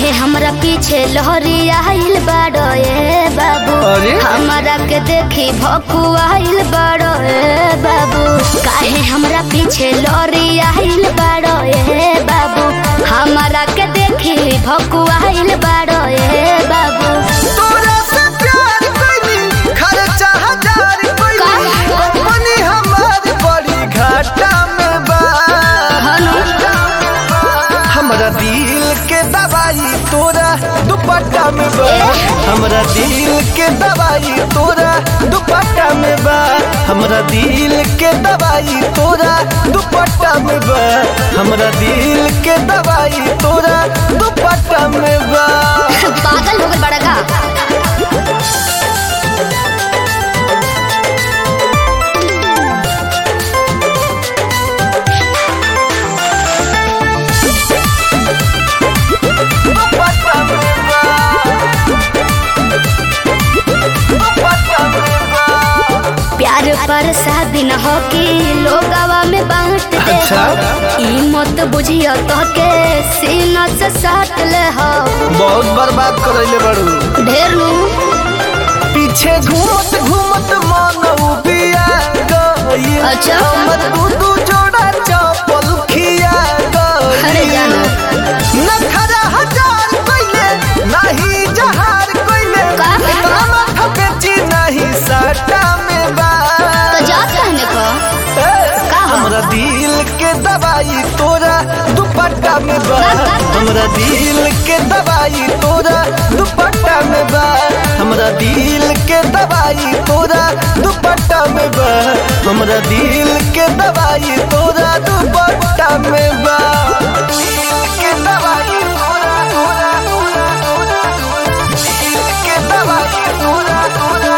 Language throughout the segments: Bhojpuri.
काहे हमरा पीछे लहरी आइल बाड़ो ए बाबू अरे? हमरा के देखी भकुआइल बाड़ो ए बाबू काहे हमरा पीछे लहरी आइल बाड़ो ए बाबू हमरा के देखी भकुआइल बाड़ो ए बाबू तोरा से प्यार कइली खर्चा हजार कइली कंपनी हमार बड़ी घाटा में बा हमरा दिल के दवाई तोरा दुपट्टा में बा हमरा दिल के दवाई तोरा दुपट्टा में बा हमरा दिल के दवाई तोरा दुपट्टा में बा हमरा दिल के दवाई तोरा दुपट्टा में बा पागल हो गए बड़ा का दुपट्टा में बा दुपट्टा में बा प्यार पर शादी न हो कि लोगवा में बांट दे अच्छा। ई मत बुझियो तो के सीना से साट ले हो बहुत बर्बाद करैले बड़ू ढेर नु पीछे घूमत घूमत मन उबिया गई अच्छा। हमर दू दू जोड़ा चप्पल खिया अरे गई जानो नखरा हजार कइले नहीं जहार कइले का? इतना माथा बेची नहीं सटा में बा तो जा कहने को का हो? हमरा दिल के दवाई तोरा दुपट्टा में बा हमरा दिल के दवाई तोरा दुपट्टा में बा हमरा दिल के दवाई तोरा दुपट्टा में बा हमरा दिल के दवाई तोरा दुपट्टा में बा दिल के दवाई तोरा तोरा तोरा तोरा दिल के दवाई तोरा तोरा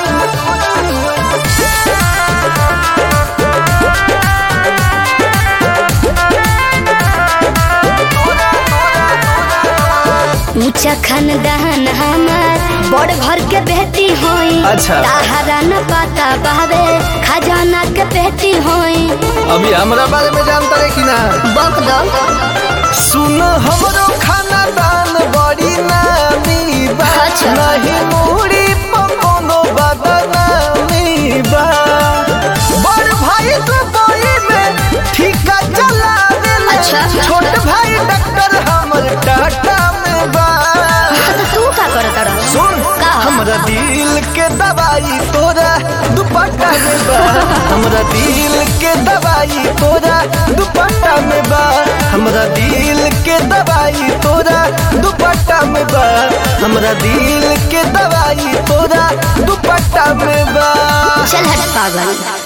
ऊंचा खानदान हमार बड़ घर के बेटी होई अच्छा। ताहरा न पता बावे खजाना के बेटी होई अभी हमरा बारे में जानता रे कि ना बक दो सुन हमरो खाना दान बड़ी नामी बा अच्छा। नहीं मुड़ी पकोनो बदनामी बा बड़ भाई दुबई में ठीका चला अच्छा। छोट भाई डॉक्टर हमर टाटा में बा तो तू का करत रह सुन का? हमरा दिल के दवाई तोरा दुपट्टा में बा हमरा दिल के दवाई तोरा दुपट्टा में बा हमरा दिल के दवाई तोरा दुपट्टा में बा हमरा दिल के दवाई तोरा दुपट्टा में बा चल हट पागल